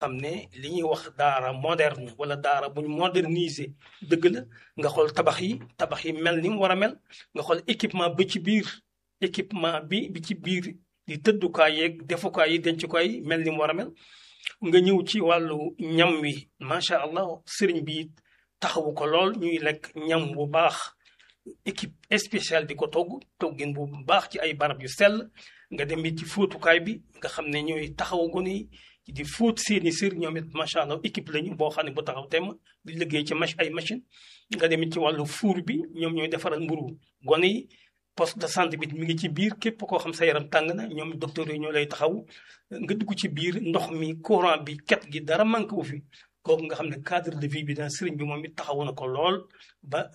xam ne li ñuy wax daara moderne wala daara buñ moderniser dëgg la nga xool tabax yi tabax yi mel ni mu war a mel nga xool équipement ba ci biir équipement bi bi ci biir di tëddukaay yeeg defukaay yi dencukaay yi mel ni mu war a mel nga ñëw ci wàllu ñam wi macha allah sëriñ bi taxawu ko lool ñuy lekk ñam bu baax équipe spéciale di ko togg toggin bu baax ci ay barab yu sell nga dem ci fóotukaay bi nga xam ne ñooy taxawu gone yi di fóot seeni sër ñoom it macha allah équipe lañu boo xam ne bu taxaw temm di liggéey ci mach ay machine nga dem ci wàllu fuur bi ñoom ñooy defaral mburu gone yi poste de santé bi mi ngi ci biir képp koo xam sa yaram tàng na ñoom docteur yi ñoo lay taxaw nga dugg ci biir ndox mi courant bi ket gi dara manqué wu fi kooku nga xam ne cadre de vie bi daal sëriñ bi moom it taxawu na ko lool ba